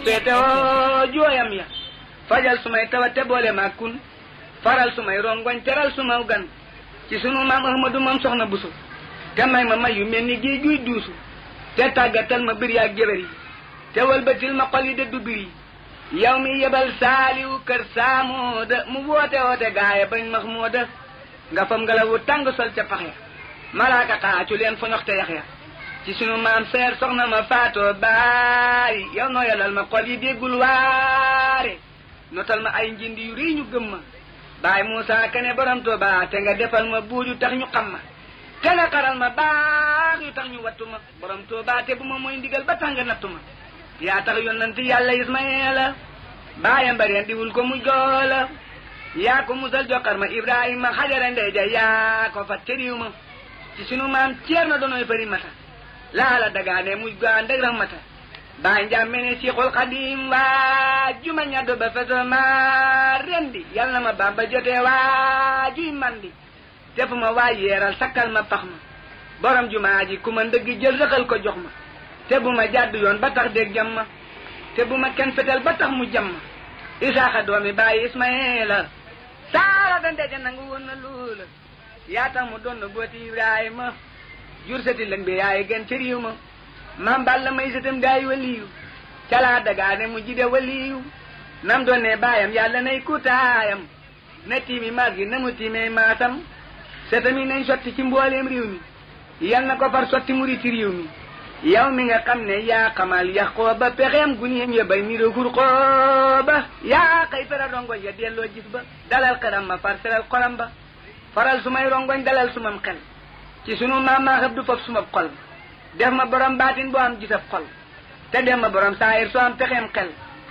feete oo jooyam ya fajal sumay tawat te boole ma kun faral sumay rongoñ teral suma gan ci sunu maam ahmadu moom soxna busu te may ma may yu mel ni géej guy duusu te tàggatal ma bir yaag jëbër yi te wëlbatil ma xol yi dëddu bir yi yow mi yebal saaliwu kër saamooda mu woote woote gaaya bañ max mooda nga fam ngelawu tàng sol ca pax ya malaaka xaacu leen fa ñoxte yax ya ci sunu maam seer soxna ma faatoo baari yow noo yalal ma xol yi déggul waare notal ma ay njindi yu rëy ñu gëm ma baay Muusa kane borom Tuuba te nga defal ma buur yu tax ñu xam ma te nga xaral ma baax yu tax ñu wattu ma borom Tuuba te bu ma mooy ndigal ba tax nga nattu ma yaa tax yonent yàlla Ismaayila baayam bareen diwul ko mu joola yaa ko musal jokkar ma Ibrahima xajara ndey ja yaa ko fat ca riiw ma ci sunu maam ceer na doonoy fari mata laala dagaane muj gaa ndeg rahmata baay njàmme ne Seexul Xadim waa juma ñaddo ba feso ma rendi yal na ma bamba jotee waa juy mandi te fu ma waa yeeral sakkal ma pax ma borom jumaa ji ku ma ndëgg jël rëxal ko jox ma te bu ma jàdd yoon ba tax dégg jam ma te bu ma kenn fetel ba tax mu jam ma isaaxa doomi bàyyi ismaila saara da ndeja nangu woon na loola yaa tax mu doon na booti ibrahima jur sati lëng bi yaay gën ci riiw ma mam balla may satam daay waliyu calaa dagaane mu jide waliyu nam doon ne baayam yàlla nay kutaayam na tiimi maas gi na mu tiimee maasam setami nañ sotti ci mbooleem réew mi yal na ko far sotti muri ci réew mi yow mi nga xam ne yaa xamal yax xooba pexeem guniam ya bay niro xur xooba yaa xëy fera rongoñ ya delloo gis ba dalal xeram ma far seral xolam ba faral sumay rongoñ dalal sumam xel ci sunu maam maa xëb du foofu sumab xol def ma borom baatin boo am gisab xol te def ma borom saayir soo am pexeem xel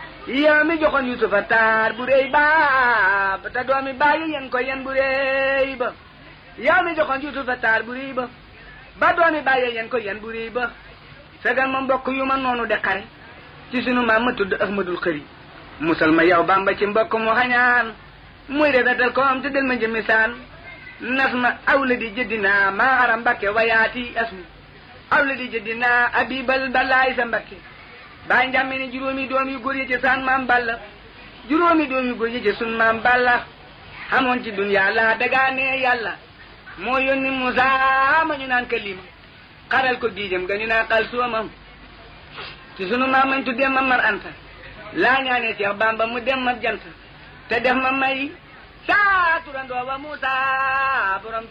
yow mi joxoon yusufa taar bu réy ba te doomi bàyyi yen ko yen bu réy ba yow mi joxoon yusufa taar bu réy ba ba doomi bàyyi yen ko yen bu réy ba fegal ma mbokk yu ma noonu de xare ci sunu maam ma tudd ahmadul xëri musal ma yow bamba ci mbokk mu xañaan muy rafetal ko am te del ma jëmi saan nas ma awla di jëddinaa maa aram mbakke wayaati asmi awla di jëddinaa abibal balaay sa mbakke baay njàmme ne juróomi doom yu góor yi ci saan maam balla juróomi doom yu góor yi ci sun maam balla xamoon ci duniyaa laa dagaane yàlla moo yónni Musaa ma ñu naan kalima xaral ko giijam ga ñu naan xal soomam ci sunu maam mañ tuddee ma mar anta laa ñaanee Seex Bamba mu dem ma jant te def ma may saa turandoo wa Muusa borom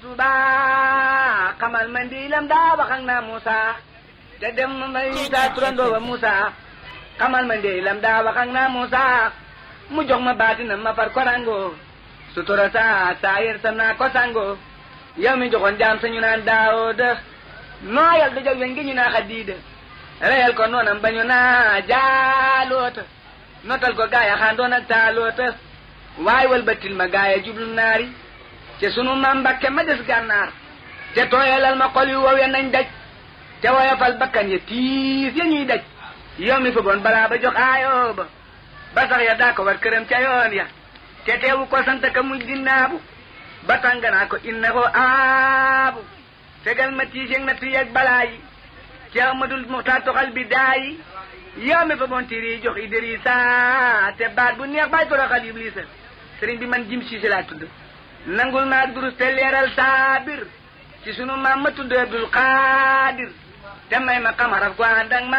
Tuuba xamal ma ndiilam daa wax ak naa Muusa te def ma may saa turandoo wa Muusa xamal ma ndiilam daa wax ak naa Muusa mu jox ma baatinam ma far korango sutura saa saa yer sa naa ko sango yow mi joxoon jaam sa ñu naan Daawuda nooyal da jag weñ gi ñu naa Xadiida reyal ko noonam ba ñu naa jaaloota notal ko gaaya xaandoon ak taaloota waay wal batil ma gaaya jublu naari te sunu maam Mbàkke ma des gànnaar te tooyalal ma xol yu wow ya nañ daj te woyofal bakkan ya tiis ya ñuy daj yow mi fa boon balaa ba jox aayoo ba ba sax ya daa ko war këram ca yoon ya te teewu ko sant ka muy dinnaabu ba tànganaa ko innahu aabu fegal ma tiis yeeg natt yeeg balaa yi ci amadul muxtaar toxal bi daayi yow mi fa boon tiiri jox Idrissa te baat bu neex baay toroxal Iblisa sëriñ bi man jim siise laa tudd nangul maa durus te leeral saabir ci sunu maam ma tudd Abdul Xaadir te may ma xamaraf ko ànd ak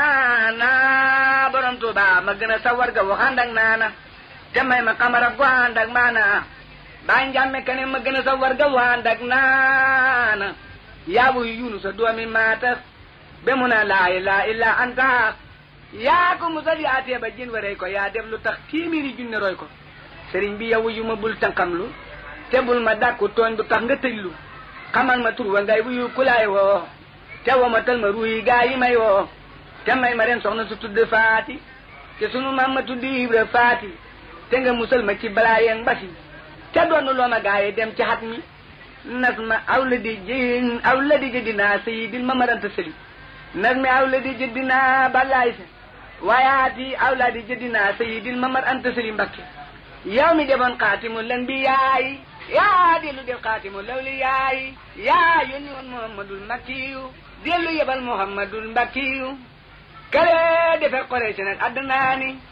maana borom Tuuba ma gën a sawar ga wax ànd ak naana te may ma xamaraf ko ànd ak maana baa njàmme kane ma gën a sawar ga wax ànd ak naana yaabu yunu sa doomi maata be mu na laa ilaaha illa anta yaa ko musal yaa teeba jën waree ko yaa def lu tax téeméeri junne roy ko sëriñ bi yow yu ma bul tànqamlu te bul ma dàkku tooñ bu tax nga tëjlu xamal ma tur wa ngay wuyu kulaay woo te woo ma tal ma ruuyi gaa yi may woo te may ma ren soxna su tudd faati te sunu maam ma tudd ibra faati te nga musal ma ci balaa yeen mbasi te doonu loo ma gaa yi dem ci xat mi nas ma aw la di jën aw la di jëddinaa sayidil ma maranta sëli nas mi aw la di jëddinaa balaay sa waayaati aw la di jëddinaa sayidil ma mar anta sëli mbakke yow mi defoon xaatimul lan bi yaay yaa dellu def xaatimul lawli yaay yaa yónni woon muhammadul makkiyu dellu yebal muhammadul mbakkiyu kale defe xore si nag addanaani